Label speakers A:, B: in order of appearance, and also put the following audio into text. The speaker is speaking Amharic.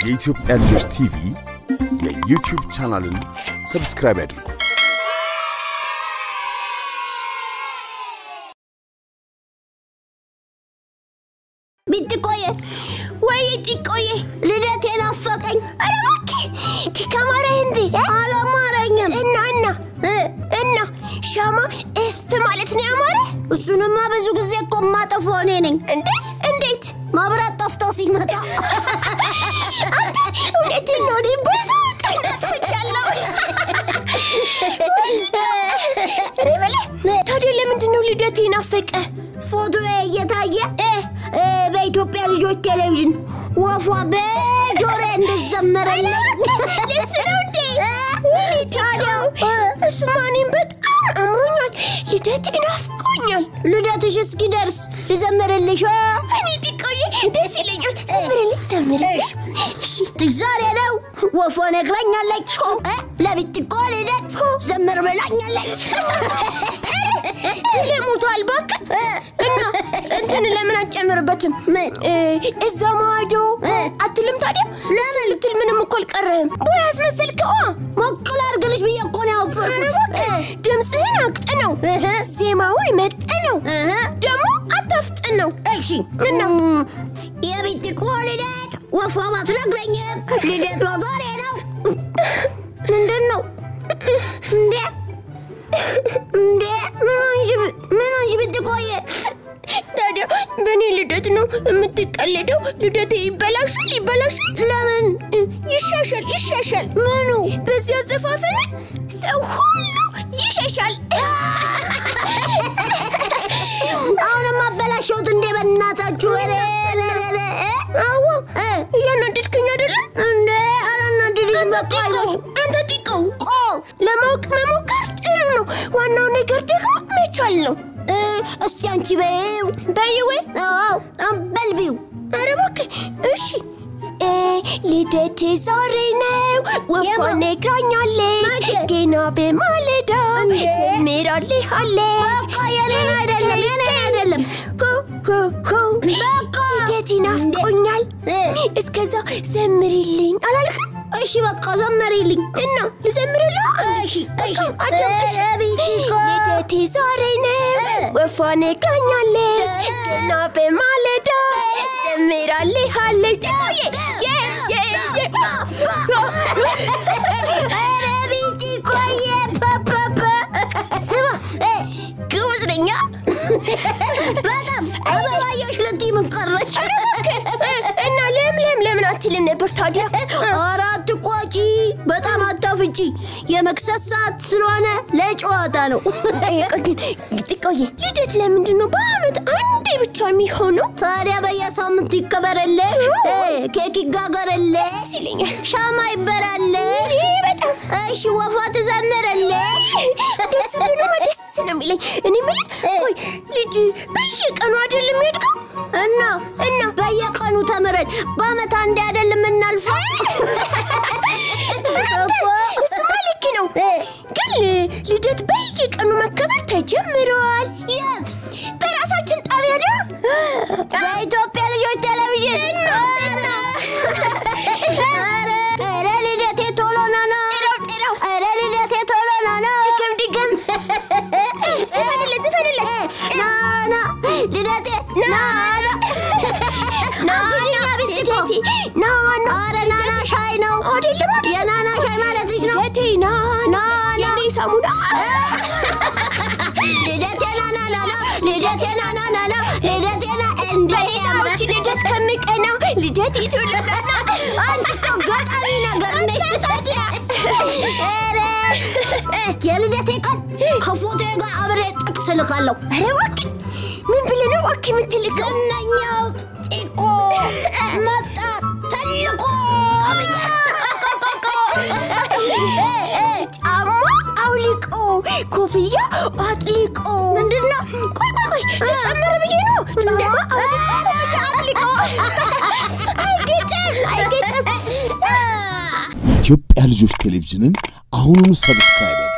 A: የኢትዮጵያ ልጆች ቲቪ የዩቲዩብ ቻናልን ሰብስክራይብ ያድርጉ።
B: ቢጥቆየ ወይ ጢቆየ ልደቴ ናፈቀኝ። ኧረ እባክህ ከማረህ እንዴ? አላማረኝም። እና እና እና ሻማ እስት ማለት ነው ያማረ? እሱንማ ብዙ ጊዜ እኮ የማጠፋው እኔ ነኝ። እንዴ እንዴት? መብራት ጠፍቶ ሲመጣ እውነቴን ነው። እኔ ብዙ ቀን አጥፍቻለሁ። እኔ የምልህ ታዲያ ለምንድን ነው ልደቴ ናፈቀ? ፎቶ እየታየ እ በኢትዮጵያ ልጆች ቴሌቪዥን ወፏ በጆሮ እንድዘመረልኝ ልስ ነው እንዴ? ታዲያ እሱማ እኔም በጣም አምሮኛል። ልደቴ ናፍቆኛል። ልደትሽ እስኪደርስ ልዘምርልሽ? እኔ ጥቆዬ ደስ ይለኛል። ዘምርልኝ ዘምርልኝ። ዛሬ ነው ወፏ ነግራኛለች። እ ለብትቆ ልደት ዘምር ብላኛለች። ለሞቷል እባክህ እና እንትን ለምን አትጨምርበትም? ምን እዛ ማዶ አትልም? ታዲያ ለምን ልትል ምንም እኮ አልቀረህም። ቦይ አስመሰልከው። ሞቅል አድርግልሽ ብዬ እኮ ነው ያወፈርኩት። ድምፅህን አቅጥነው፣ ዜማውን መጥነው፣ ደግሞ አታፍጥነው። እሺ እና የቢትቆ ልደት ወፏ ባትነግረኝም ልደቷ ዛሬ ነው። ምንድን ነው እንዴ? እንዴ ምን ሆንሽ? ምን ሆንሽ ብትቆየ? ታዲያ በእኔ ልደት ነው የምትቀልደው? ልደቴ ይበላሻል ይበላሻል። ለምን? ይሻሻል ይሻሻል። ምኑ? በዚህ አዘፋፈን ሰው ሁሉ ይሸሻል። አሁንም አበላሸሁት እንዴ? በእናታችሁ ኧረ ኧረ ኧረ አዎ እያናደድክኝ አይደለም እንዴ? አላናደድሽም። በቃ አይዞሽ አንተ ጢቀው ቆ ለማወቅ መሞከር ጥሩ ነው። ዋናው ነገር ደግሞ መቻል ነው። እስቲ አንቺ በይው በይው። አዎ በልቢው። ኧረ እባክህ እሺ። ልደት ዛሬ ነው ወፏ ነግራኛለች። ገና በማለዳ ዘምራልሃለች። በቃ የኔን አይደለም የኔን አይደለም። በቃ ልደት ናፍቆኛል። እስከዛ ዘምሪልኝ አላልክም? እሺ በቃ ዘመሪልኝ እና ልዘምርልህ? እሺ እሺ አዳምጥሽ። ልደቴ ዛሬ ነው ወፏ ነግራኛለች። ገና በማለዳ ዘምራልሃለች። ኧረ ቢቲ ቆየ ፓፓፓ ስማ ግቡዝ ነኛ በጣም አበባዮሽ ልትይ ምን ቀረች? እና ለምለም ለምን አትልም ነበር ታዲያ? ኧረ አትቆጪ፣ በጣም አታፍጪ። የመክሰስ ሰዓት ስለሆነ ለጨዋታ ነው። ጥቆዬ ልደት ለምንድን ነው በአመት አንዴ ብቻ የሚሆነው? ታዲያ በየሳምንቱ ይከበረልሽ፣ ኬክ ይጋገርልሽ፣ ሻማ ይበራልሽ፣ በጣም እሺ፣ ወፏ ትዘምርልሽ። ደስ ብሎማ ደስ ነው የሚለኝ። እኔ የምልህ ቆይ ልጅ በየቀኑ አይደል የሚያድገው? እና እና በየቀኑ ተምረን በአመት አንዴ አይደል የምናልፈው? እሱማ ልክ ነው፣ ግን ልደት በየቀኑ መከበር ተጀምረዋል። የት? በራሳችን ጣቢያ ነው፣ በኢትዮጵያ ልጆች ቴሌቪዥን። ኧረ ኧረ ልደቴ ቶሎ ና ና፣ ኧረ ልደቴ ቶሎ ና ና፣ ድገም ድገም፣ ዝፈንለት ዝፈንለት፣ ና ና ልደቴ ና ና ና ና ልደቴ ና ና፣ ኧረ ና ና ሻይ ነው አይደለም? የናና ሻይ ማለትሽ ነው። ልደቴ ና ና ና፣ የኔ ሳሙና ልደቴ ና ና ና ና፣ ልደቴ ና ና ና ና፣ ልደቴ ና እንደ ያምራች ልደት ከምቀና ልደቴ ቶሎ ና ና። አንቺ እኮ ገጣሚ ነገር ነሽ ታዲያ። ኧረ የልደቴ ቀን ከፎቶዬ ጋር አብሬ ጥቅስ እልካለሁ። ኧረ እባክህ ምን ብለህ ነው እባክህ የምትልከው? ዝነኛው ጢቆ መጣ ተልቆ ጫማ አውልቆ ኮፍያ አጥልቆ ምንድን ነው? ቆይ ቆይ ቆይ ጨመረ ብዬ ነው። ጫማ አውልቆ ኮፍያ አጥልቆ አይገጥም አይገጥም።
A: የኢትዮጵያ ልጆች ቴሌቪዥንን አሁኑኑ ሰብስክራይብ